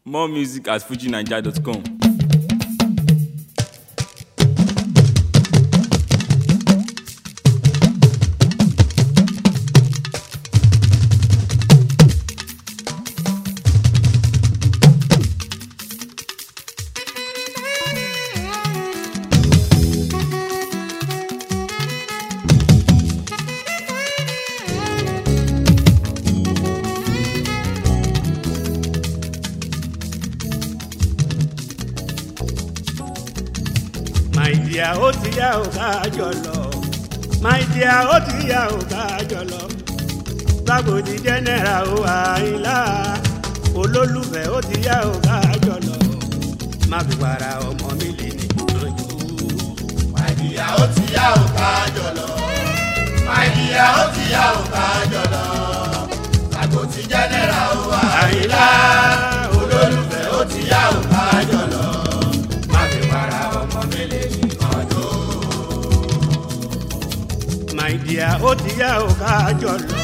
More music at fujinaija.com. my dear ó ti yá ò ká jọ lọ my dear ó ti yá ò ká jọ lọ lágbòdì jẹ́nẹ́ra ó àìlá olólùfẹ́ ó ti yá ò ká jọ lọ má fi wàrà ọmọ mi lè ní ìtọ́jú. My dear, ó ti yá ò ká jọ lọ. My dear, ó ti yá ò ká jọ lọ. Àgbo ti jẹ́nẹ́ra ó wà. àìlá Olólùfẹ́ ó ti yá ò ká jọ lọ. Má fi para ọmọ mi lè ní ọjọ́. my dear ó ti yá ò ká jọ lọ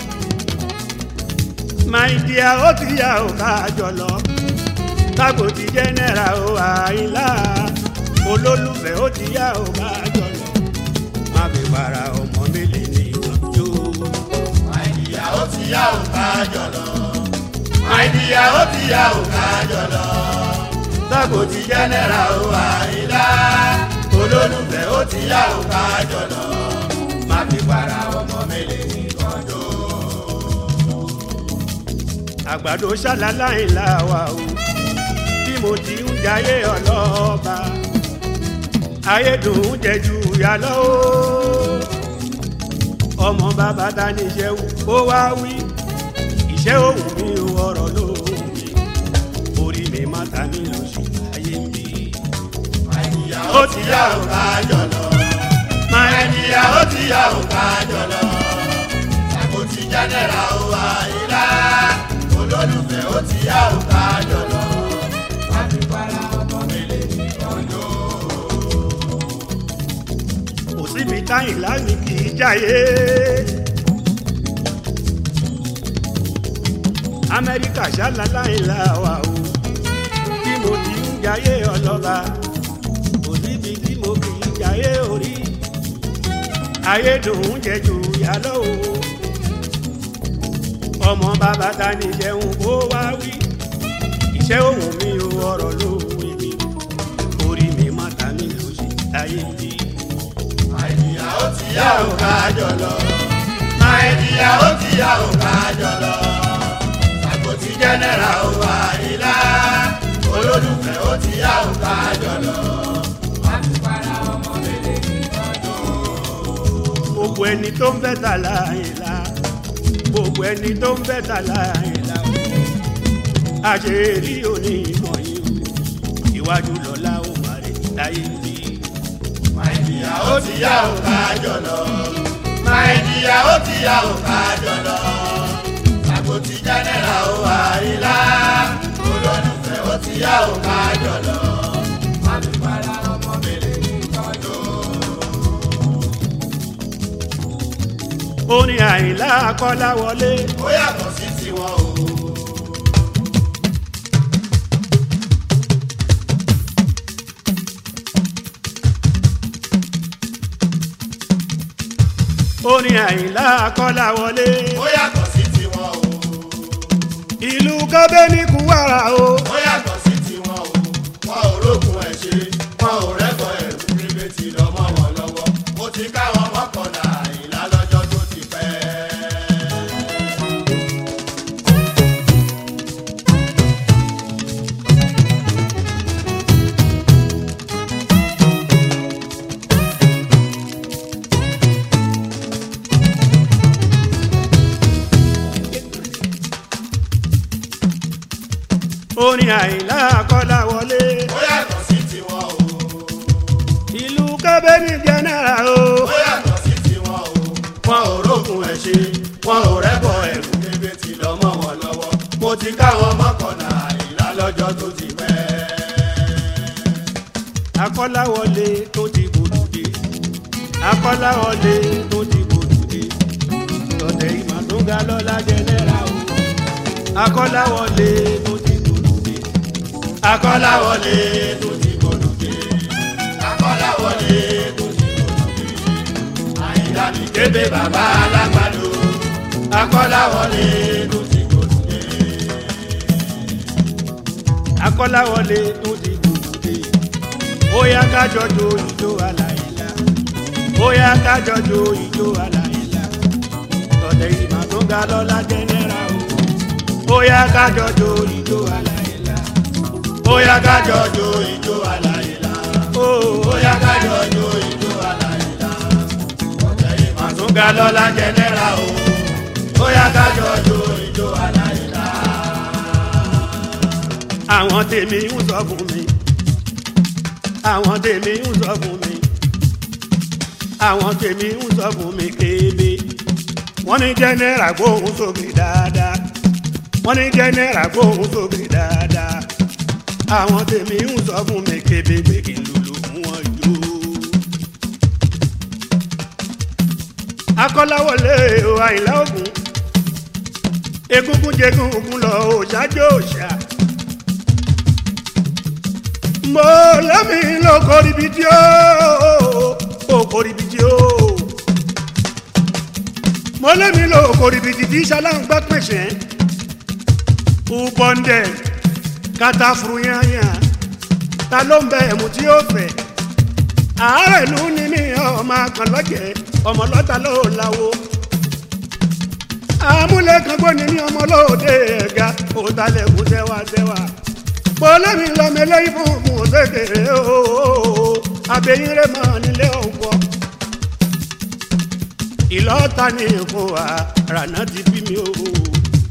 my dear ó ti yá ò ká jọ lọ lágbòdì jẹ́nẹ́ra ó àìlá olólùfẹ́ ó ti yá ò ká jọ lọ má fi wàrà ọmọ mi lè ní ìtọ́jú. My dear, ó ti yá ò ká jọ lọ. My dear, ó ti yá ò ká jọ lọ. Àgbo ti jẹ́nẹ́ra ó wà ilá. Olólùfẹ́ ó ti yá ò ká jọ lọ. Má fi para ọmọ mi lè ní ọjọ́. àgbàdo ṣàlàláì làwà o bí mo ti ń jayé ọlọ́ba ayédùn jẹjú ìyá lọ o ọmọ bàbá ta ní iṣẹ́ wù kó wá wí iṣẹ́ òwú mi ò ọ̀rọ̀ ló wù mí orí mi má ta mí lóṣù ayé mi. Àìníyá ó ti yá ò ká jọ lọ. Àìníyá ó ti yá ò ká jọ lọ. Àgbo ti jẹ́nẹ́ra ó wà ilá. Olólùfẹ́ ó ti yá ò ká jọ lọ. Má fi para ọmọ mi lè ní ọjọ́. kò síbi táyìn láàmì kì í jáyé. amẹ́ríkà ṣàlàláì làwà o bí mo ti ń jayé ọlọ́ba kò síbi tí mo kì í jayé orí ayédùn jẹjù yálọ́ o ọmọ bàbá ta ní jẹun kó wá wí iṣẹ́ òun mi ò ọ̀rọ̀ ló wí mi orí mi má ta mi ló ṣe ayé mi. Àìníyá ó ti yá ò ká jọ lọ. Àìníyá ó ti yá ò ká jọ lọ. Àgbo ti jẹ́nẹ́ra ó wà ilá. Olólùfẹ́ ó ti yá ò ká jọ lọ. Má fi para ọmọ mi lè ní ọjọ́. gbogbo ẹni tó ń fẹ́ tà láàyè la gbogbo ẹni tó ń fẹ́ tà láàyè la àṣírí òní ìmọ̀ yìí o iwájú lọ́la ó má rè láyé bí. Màìdíyà ó ti yá ò ká jọ lọ. Màìdíyà ó ti yá ò ká jọ lọ. Àgbo ti jẹ́nẹ́ra ó wà ilá. Olólùfẹ́ ó ti yá ò ká jọ lọ. Má fi para ọmọ mi lè ní ọjọ́. orin àyìnlá kọ́lá wọlé Ó yàtọ̀ sí tiwọn o. orin àyìnlá kọ́lá wọlé Ó yàtọ̀ sí tiwọn o. ìlú kọ́bẹ́ ní kúwàrà o Ó yàtọ̀ sí tiwọn o. Wọn ò rógun ẹ̀ ṣe. Wọn ò rẹ́kọ̀ ẹ̀rù níbi tí lọ́mọ wọn lọ́wọ́. Mo ti káwọn mọ́kànlá ìlà lọ́jọ́ tó ti pẹ́. orin àyìnlá kọ́lá wọlé Ó yàtọ̀ sí tiwọn o. ìlú kọ́bẹ́ ní jẹ́nẹ́ra o Ó yàtọ̀ sí tiwọn o. Wọn ò rógun ẹ̀ ṣe. Wọn ò rẹ́kọ̀ ẹ̀rù níbi tí lọ́mọ wọn lọ́wọ́. Mo ti káwọn mọ́kànlá ìlà lọ́jọ́ tó ti pẹ́. akọ́láwọlé tó ti gbòdùdé akọ́láwọlé tó ti gbòdùdé lọ́tẹ̀ ìmọ̀ tó ga lọ́la jẹ́nẹ́ra o akọ́láwọlé tó ti gbòdùdé akọ́láwọlé tó ti gbòdòdè akọ́láwọlé tó ti gbòdòdè àyìnlá mi kébé bàbá alágbàdo akọ́láwọlé tó ti gbòdòdè. akọ́láwọlé tó ti gbòdòdè ó yá kájọ jó ìjó aláìlá ó yá kájọ jó ìjó aláìlá tọ̀tẹ̀ ìmọ̀ tó ga lọ́la jẹ́nẹ́ra o ó yá kájọ jó ìjó aláìlá ó yá kájọ jó ìjó aláìlá ó ó yá kájọ jó ìjó aláìlá ọ̀tẹ̀ ìmọ̀ tó ga lọ́la jẹ́nẹ́ra o ó yá kájọ jó ìjó aláìlá. àwọn tèmi ń sọ fún mi àwọn tèmi ń sọ fún mi àwọn tèmi ń sọ fún mi kébé wọ́n ní jẹ́nẹ́rà gbóhùn sókè dáadáa wọ́n ní jẹ́nẹ́rà gbóhùn sókè dáadáa àwọn tèmi ń sọ fún mi kébé pé kí n lùlù fún wọn jù. akọ́láwọlé o àyìnlá ògùn egungun jẹgun ògùn lọ òṣàjò òṣà mo lẹ́mi ló kórìí bí tí ó ó kórìí bí tí ó mo lẹ́mi ló kórìí bí tí tí ṣaláǹgbá pèsè ubọ̀ǹdẹ̀ kata furuyanya ta ló ń bẹ ẹ̀mú tí ó fẹ̀ àárẹ̀ ló ní ní ọmọ akànlọ́jẹ̀ ọmọ lọ́ta ló láwo amúlẹ̀kàngbọ́n ní ní ọmọ lóde ẹ̀ga òtálẹ̀kùn sẹ́wàsẹ́wà bọ́lẹ́mi lọ́mẹlẹ́ ìfún fún ṣèkèrè ooo abẹ́yìn rẹ̀ mọ́ nílé ọ̀pọ̀ ìlọ́ta ní fún wa rànà ti bí mi ooo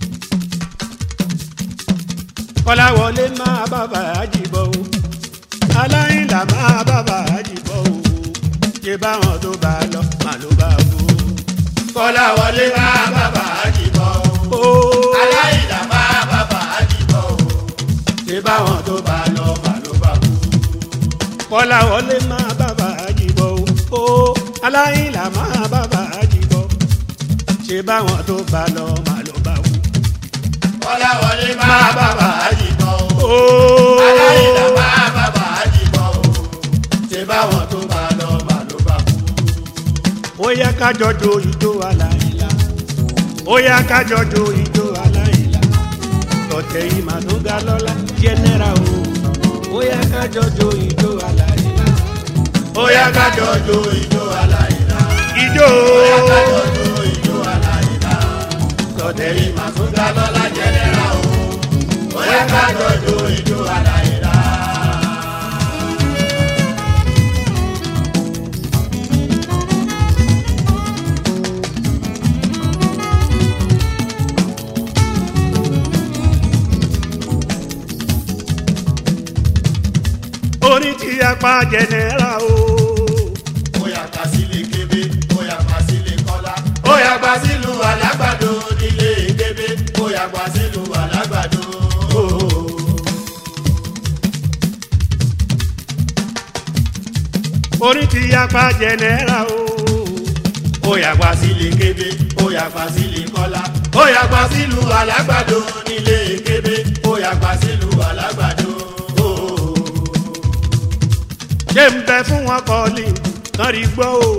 kọ́láwọlé máa bàbá àjìbọ̀ o aláìlà máa bàbá àjìbọ̀ o ṣé báwọn tó bá lọ màá ló bá kú. kọ́láwọlé máa bàbá àjìbọ̀ o ooo aláìlá máa bàbá àjìbọ̀ o ṣé báwọn tó bá lọ mà ló bá kú. kọ́láwọlé máa bàbá àjìbọ̀ o ooo aláìlà máa bàbá àjìbọ̀ ṣé báwọn tó bá lọ màá ló bá kú. kọ́láwọlé máa bàbá àjìbọ̀ o ooo aláìlá máa bàbá àjìbọ̀ o ṣé báwọn tó bá lọ mà ló bá kú. ó yá kájọ jó ijó aláìlá ó yá kájọ jó ijó aláìlá tọ̀tẹ̀ yìí mà tó ga lọ́la jẹ́nẹ́ra o ó yá kájọ jó ijó aláìlá ó yá kájọ jó ijó aláìlá ijó ó yá kájọ jó ijó aláìlá tọ̀tẹ̀ yìí mà tún ga lọ́la jẹ́nẹ́ra o ó yá kájọ jó ijó aláìlá. orin tí a pa jẹ́nẹ́ra o ó yá pa sílé kébé ó yá pa sílé kọ́lá ó yá pa sílùú alágbàdo nílé kébé ó yá pa sílùú alágbàdo. orin tí a pa jẹ́nẹ́ra o ó yá pa sílé kébé ó yá pa sílé kọ́lá ó yá pa sílùú alágbàdo nílé kébé ó yá pa sílùú alágbàdo. ṣé ń bẹ fún wọn kọ́ọ̀lì kan rí gbọ́ o.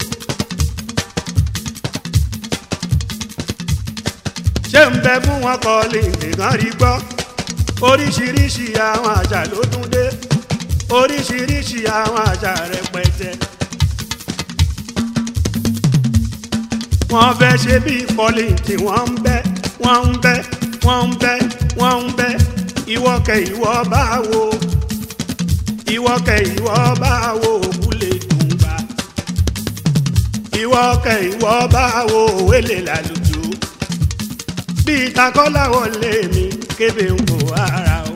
ṣé ń bẹ fún wọn kọ́ọ̀lì kan rí gbọ́ oríṣiríṣi àwọn àṣà ló tún dé oríṣiríṣi àwọn àṣà rẹpẹtẹ. wọ́n fẹ́ ṣe bí kọ́ọ̀lì tí wọ́n ń bẹ́ wọ́n ń bẹ́ wọ́n ń bẹ́ wọ́n ń bẹ́ ìwọ́kẹ̀ ìwọ́ báwo ìwọ kẹ ìwọ bá wo òkúlé dùngbà ìwọ kẹ ìwọ bá wo òwélé lálùjọ bí takọ́láwọ̀ lé mi kébé ń kó ara o.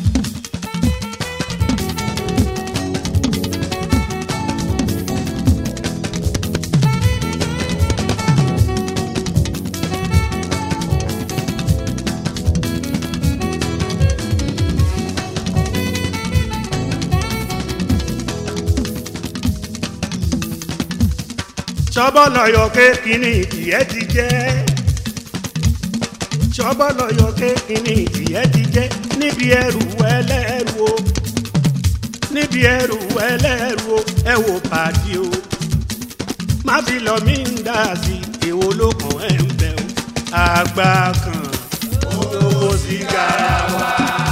sọ́bọ̀lọ́yọ̀ kékinní tìẹ́ ti jẹ́ sọ́bọ̀lọ́yọ̀ kékinní tìẹ́ ti jẹ́ níbi ẹrù ẹlẹ́rù níbi ẹrù ẹlẹ́rù o ẹ wò pàdé o má fi lọ mí ń dà sí èwo ló kàn ẹ́ ń bẹ̀ o àgbà kan owó sí garawa.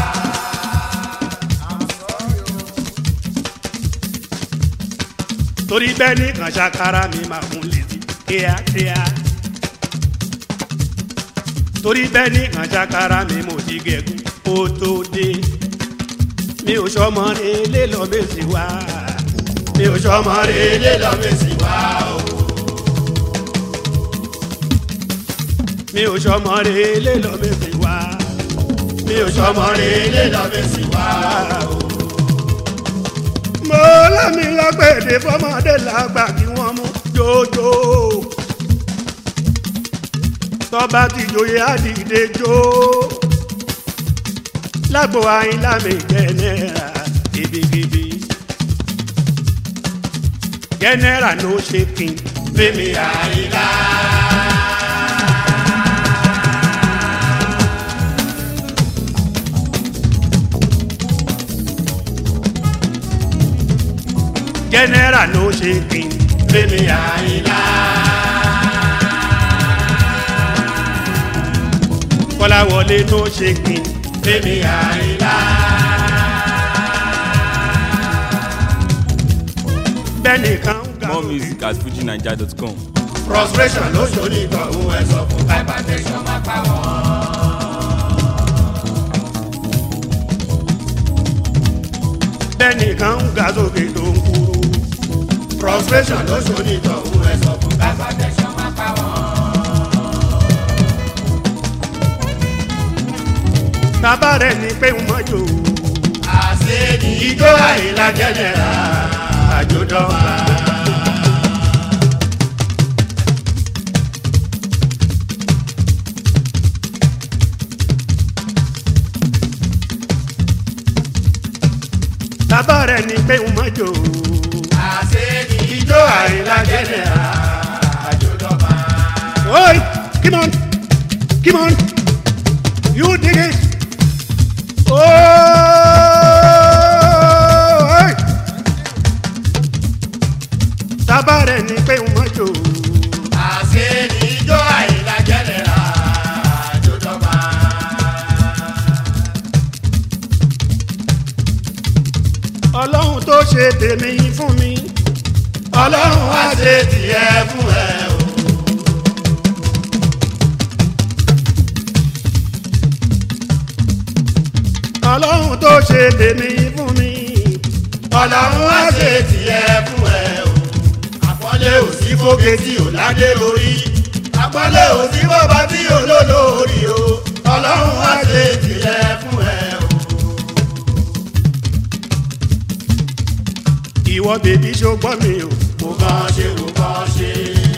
torí bẹ́ẹ̀ ní kan ṣàkárà mi máa fún létí kíákíá torí bẹ́ẹ̀ ní kan ṣàkárà mi mo ti gẹ̀gùn kó tó dé mi ò sọmọ rẹ lé lọ bẹ́sẹ̀ wá mi ò sọmọ rẹ lé lọ bẹ́sẹ̀ wá o. mi ò sọmọ rẹ lé lọ bẹ́sẹ̀ wá mi ò sọmọ rẹ lé lọ bẹ́sẹ̀ wá o. mo lámì lágbèdè fọmọdé làgbà kí wọ́n mú jójó tọ́ba ti joyè àdìdè jó lágbo àyínlá mi jẹnẹra gidigidi jẹnẹra ló ṣe kí n mímí àyínlá. jẹnẹra ló ṣe kí n mímí àyínlá. kọ́láwọlé ló ṣe kí n mímí àyínlá. bẹ́ẹ̀ni kan ń ga More music at fujinaija.com. frustration ló ṣòní ìtọ̀hún ẹ̀ sọ fún hypertension máa pa wọ́n. bẹ́ẹ̀ni kan ń ga sókè tó ń kúrú. frustration ló ṣòní ìtọ̀hún ẹ̀ sọ fún hypertension máa pa wọ́n. tábà rẹ̀ ni pé ń mọ́jò. àṣé ní ijó àyílá jẹ́jẹ̀rà àjòdọ́wà. tábà rẹ̀ ni pé ń mọ́jò. àṣé ní ijó àyílá jẹ́jẹ̀rà àjòdọ́wà. Oi, come on, come on, you dig it. Oh, oi. tábà rẹ̀ ni pé ń mọ́jò. àṣé ní ijó àyílá jẹ́jẹ̀rà àjòdọ́wà. ọlọ́run tó ṣe tèmi fún mi. ọlọ́run wá ṣe tiẹ̀ fún ẹ o. ọlọ́run tó ṣe tèmi fún mi. ọlọ́run wá ṣe tiẹ̀ fún ẹ o. àpọ́nlé ò sí fóge tí ò ládé lórí. àpọ́nlé ò sí bọ́ba tí ò lólórí o. ọlọ́run wá ṣe tiẹ̀ fún ẹ o. ìwọ bèbí ṣogbọ́n mi o. mo kàn ṣe mo kàn ṣe.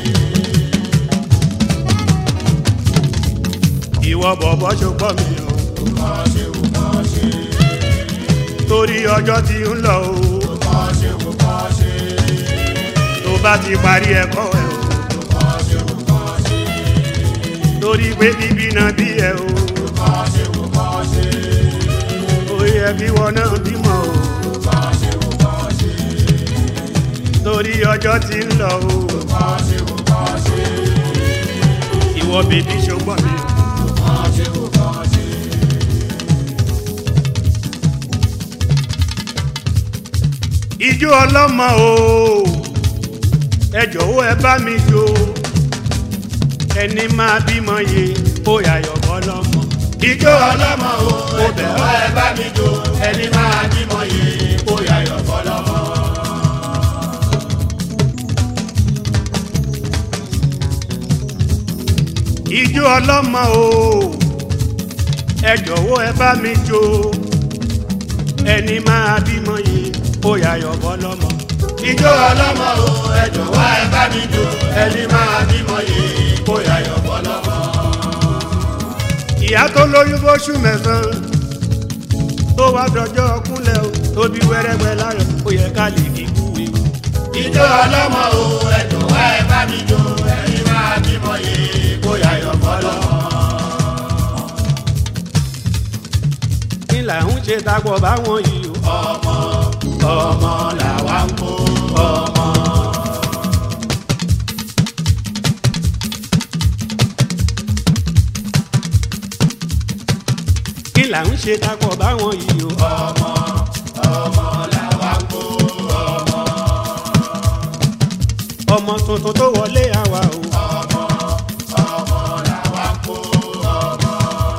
ìwọ bọ̀bọ̀ ṣogbọ́n mi o. mo kàn ṣe mo kàn ṣe. torí ọjọ́ ti ń lọ o. mo kàn ṣe mo kàn ṣe. tó bá ti parí ẹ̀kọ́ ẹ̀ o. mo kàn ṣe mo kàn ṣe. torí pé bíbí náà bí ẹ o. mo kàn ṣe mo kàn ṣe. ó yẹ kí wọn náà bímọ o. mo kàn ṣe mo kàn ṣe. torí ọjọ́ ti ń lọ o. mo kàn ṣe mo kàn ṣe. ìwọ bèbí ṣogbọ́n mi o. mo kàn ṣe mo kàn ṣe. ijó ọlọ́mọ o. ẹ jọ̀wọ́ ẹ bá mi jó. ẹni máa bímọ yé ó yàyọ̀ bọ́ lọ́mọ. ijó ọlọ́mọ o ó bẹ̀rẹ̀ ẹ bá mi jó ẹni máa bímọ yìí kó yàyọ̀ fọlọ́mọ. ijó ọlọ́mọ o ẹ jọ̀wọ́ ẹ bá mi jó ẹni máa bímọ yìí ó yàyọ̀ bọ́ lọ́mọ. ijó ọlọ́mọ o ẹ jọ̀wọ́ ẹ bá mi jó ẹni máa bímọ yìí kó yàyọ̀ fọlọ́mọ. ìyá tó lóyún fóṣù mẹ́sàn-án tó wá dọjọ́ kúnlẹ̀ o tó bí wẹ́rẹ́wẹ́ láyọ̀ ó yẹ ká lè kíkú ewu. ijó ọlọ́mọ o ẹ jọ̀wọ́ ẹ bá mi jó ẹni máa bímọ yìí kó yàyọ̀ fọlọ́mọ. kí là ń ṣe takọ̀ báwọn yìí o. ọmọ ọmọ làwa ń kó ọmọ. kí là ń ṣe kakọ̀ báwọn yìí o. ọmọ ọmọ làwa ń kó ọmọ. ọmọ tuntun tó wọlé àwa o. ọmọ ọmọ làwa ń kó ọmọ.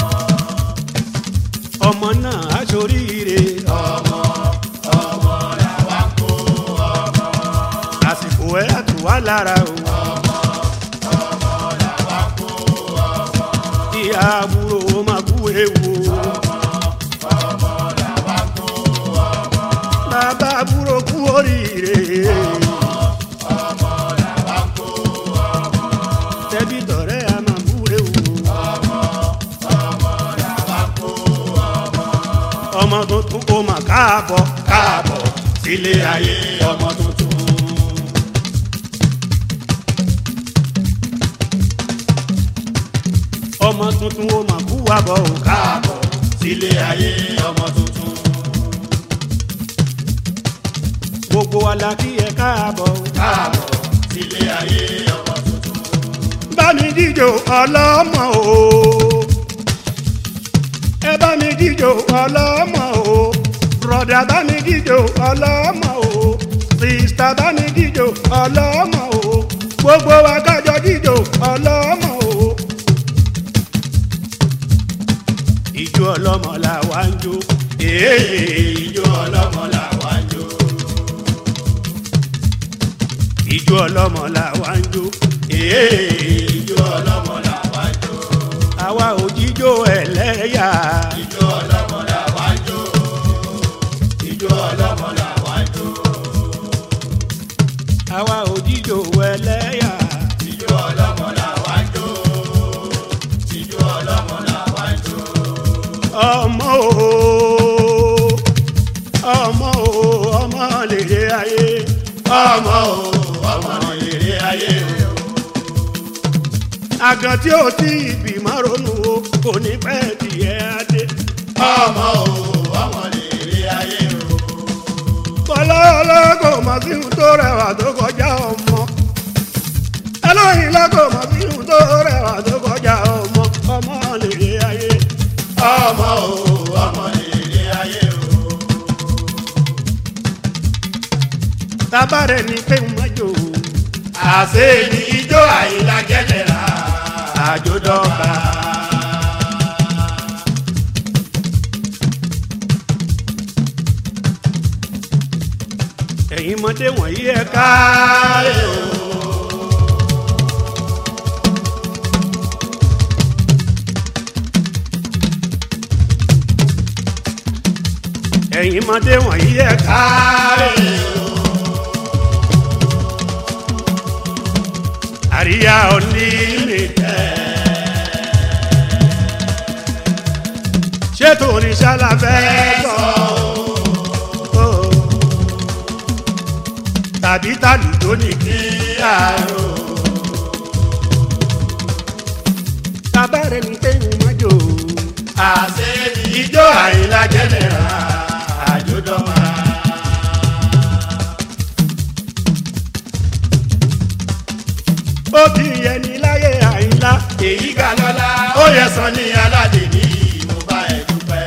ọmọ náà á ṣoríire. ọmọ ọmọ làwa ń kó ọmọ. àsìkò ẹ̀ á tù wá lára o. ọmọ ọmọ làwa ń kó ọmọ. ìyá àbúrò ó máa kú ewu o. ọmọ làwa ń kó ọmọ. bàbá àbúrò kú oríire. ọmọ làwa ń kó ọmọ. tẹbí tọ̀rẹ́ a máa kú ewu o. ọmọ ọmọ làwa ń kó ọmọ. ọmọ tuntun kò mà káàbọ̀. káàbọ̀ sílé ayé ọmọ tuntun. ọmọ tuntun ó mà kú wá bọ̀ o. káàbọ̀ sílé ayé ọmọ tuntun. gbogbo wa la kí ẹ káàbọ̀ o. káàbọ̀ sílé ayé ọmọ tuntun. bá mi díjò ọlọ́mọ o. ẹ bá mi díjò ọlọ́mọ o. bùrọ̀dà bá mi díjò ọlọ́mọ o. sìstà bá mi díjò ọlọ́mọ o. gbogbo wa kájọ díjò ọlọ́mọ o. ìjó ọlọ́mọ là wá ń jó. èè ìjó ọlọ́mọ làwa ń jó. ìjó ọlọ́mọ là wá ń jó. èè ìjó ọlọ́mọ làwa ń jó. àwa ò jíjó ẹlẹ́yà. ìjó ọlọ́mọ làwa ń jó. ìjó ọlọ́mọ làwa ń jó. àwa ò jíjó ẹlẹ́yà. ìjó ọlọ́mọ làwa ń jó. ìjó ọlọ́mọ làwa ń jó. ọmọ o ọmọ o ọmọ lèrè ayé ọmọ o ọmọ lèrè ayé o. àgàn tí ó ti ìbímọ ronú o kò ní pẹ́ tiẹ̀ adé ọmọ o ọmọ lèrè ayé o. bọ́lá ọlọ́kọ̀ mọ̀ sí ohun tó rẹwà tó kọjá ọmọ ẹlọ́yin lọ́kọ̀ mọ̀ sí ohun tó rẹwà tó kọjá ọmọ ọmọ lèrè ayé ọmọ o ọmọ lèrè ayé o. tábàrẹ̀ ní pé ń mọ́jò àṣé ni ijó àyílá jẹjẹrà àjòdọ́gba. ẹ̀yin mọ́dé wọ̀nyí ẹ káre o. ẹ̀yin mọ́dé wọ̀nyí ẹ káre o. àríyá onílé ṣé tòun ṣàlàfẹ́ sọ o tàbí tàlùjọ ní kí àárò tabarẹ̀ ní kéwìn mọ́jọ àṣé ni ijó àyílá jẹjẹrà àjòdọ́gba. ó ti yẹ ní láyé àyínlá èyí ga lọ́la ó yẹ sàn ní aládé ní mo bá ẹ dúpẹ́.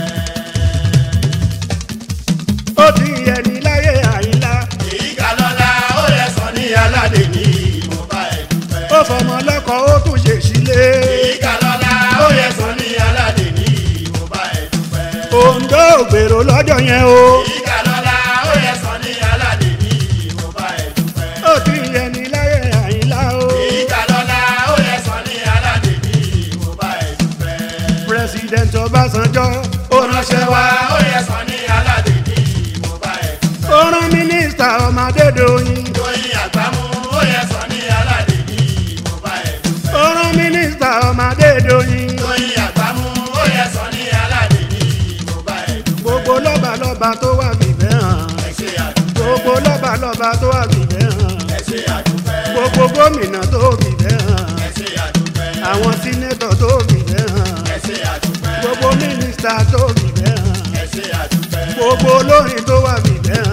ó ti yẹ ní láyé àyínlá èyí ga lọ́la ó yẹ sàn ní aládé ní mo bá ẹ dúpẹ́. ó fọmọ lọ́kọ̀ ó tún ṣe sílé èyí ga lọ́la ó yẹ sàn ní aládé ní mo bá ẹ dúpẹ́. òǹdó ògbèrò lọ́jọ́ yẹn o èyí ga lọ́la ó yẹ sàn ní aládé ní mo bá ẹ dúpẹ́. ó ti yẹ ní láyé àyínlá o èyí ga lọ́la ó yẹ sàn ní aládé ní mo bá ẹ dúpẹ́. president ọbásanjọ́ ó ránṣẹ́ wá ó yẹ sàn ní aládé ní mo bá ẹ dúpẹ́. ó rán mínísítà ọmọdédọ́yìn Tóyìn àgbámú ó yẹ sàn ní aládé ní mo bá ẹ dúpẹ́. ó rán mínísítà ọmọdédọ́yìn Tóyìn àgbámú ó yẹ sàn ní aládé ní mo bá ẹ dúpẹ́. gbogbo lọ́balọ́ba tó wà fìfẹ́ hàn Ẹ ṣé àdúpẹ́. gbogbo lọ́balọ́ba tó wà fìfẹ́ hàn Ẹ ṣé àdúpẹ́. gbogbo gómìnà tó fìfẹ́ hàn Ẹ ṣé àdúpẹ́. àwọn sínétọ̀ tó fìfẹ́ hàn Ẹ ṣé àdúpẹ́. gbogbo mínísítà tó fìfẹ́ hàn Ẹ ṣé àdúpẹ́. gbogbo olórin tó wà fìfẹ́ hàn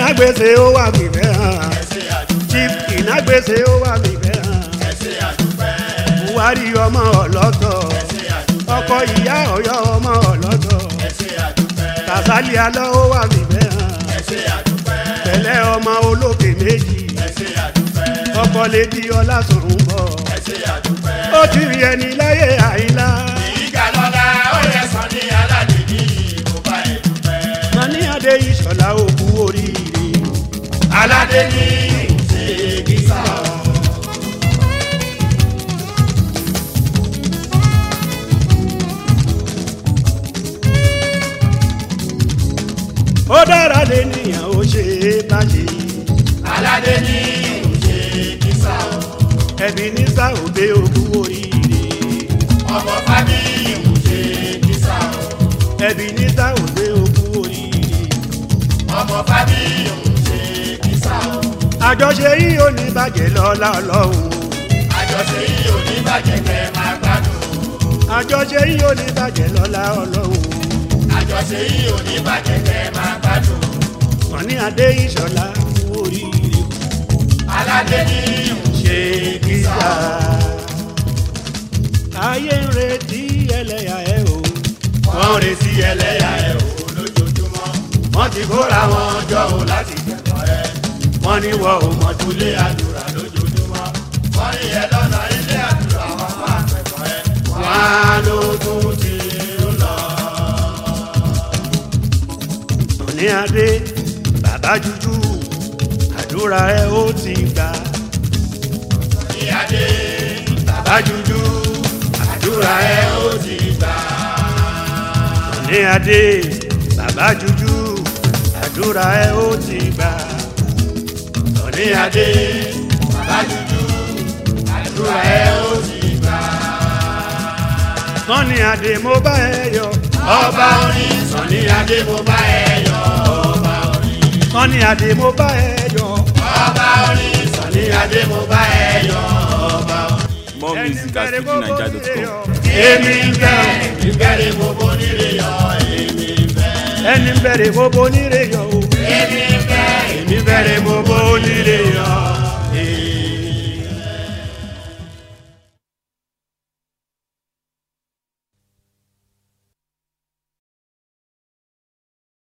ìnágbèsè ó wà fìfẹ́ hàn ẹsẹ̀ àdúpẹ́ chief ìnágbèsè ó wà fìfẹ́ hàn ẹsẹ̀ àdúpẹ́ buhari ọmọ ọlọ́tọ̀ ẹsẹ̀ àdúpẹ́ ọkọ ìyá ọ̀yọ́ ọmọ ọlọ́tọ̀ ẹsẹ̀ àdúpẹ́ kàsálí alọ́ ó wà fìfẹ́ hàn ẹsẹ̀ àdúpẹ́ pẹ̀lẹ́ ọmọ olókè méjì ẹsẹ̀ àdúpẹ́ ọkọ lédi ọlásùnrùn bọ̀ ẹsẹ̀ àdúpẹ́. ó ti rí ẹni láyé àyílá ìyíká lọ́la ó yẹ sọ ní aládé ní ìbò bá ẹ̀ dúpẹ́. mani adé ìṣọ̀lá òkú oríire aládé ní ṣe kíkà ọ́. ó dára lé nìyàn ó ṣe é bá ṣe aládé ní ṣe kíkà ọ́. ẹbí ní sáòdé òkú oríire ọmọ fábí ṣe kíkà ọ́. ẹbí ní sáòdé òkú oríire ọmọ fábí ṣe kíkà ọ́. àjọṣe yìí ò ní bàjẹ́ lọ́lá ọlọ́run àjọṣe yìí ò ní bàjẹ́ kẹ́ máa gbádùn. àjọṣe yìí ò ní bàjẹ́ lọ́lá ọlọ́run àjọṣe yìí ò ní bàjẹ́ kẹ́ máa gbádùn. mani adé ìṣọ̀lá òkú oríire aládé ní ṣe kíkà ayé ń retí ẹlẹ́yà ẹ o wọ́n ń retí ẹlẹ́yà ẹ̀ o lójoojúmọ́. wọ́n ti kóra wọn jọ o láti kẹ́kọ̀ọ́ ẹ. wọ́n ní wọ́n ò mọ̀ tó lé ilé àdúrà lójoojúmọ́. wọ́n ní ẹ lọ́nà ilé àdúrà wọn máa kẹ́kọ̀ọ́ ẹ. wọ́n á ló tún ti ń lọ. ní adé bàbá jújú àdúrà ẹ ó ti gbà ní adé bàbá jújú àdúrà ẹ ó ti gbà. ní adé bàbá jújú àdúrà ẹ ó ti gbà ní adé bàbá jújú àdúrà ẹ ó ti gbà. wọ́n ní adé mo bá ẹ yọ ọba orin sàn ní adé mo bá ẹ yọ. ọba orin wọ́n ní adé mo bá ẹ yọ ọba orin sàn ní adé mo bá ẹ yọ. ọba orin. More music at fujininja.com. èmi ń bẹ̀ ìbẹ̀rẹ̀ mo bó nílé yọ èmi bẹ́ẹ̀. ẹni ń bẹ̀rẹ̀ mo bó nílé yọ o èmi bẹ́ẹ̀ èmi bẹ̀rẹ̀ mo bó nílé yọ.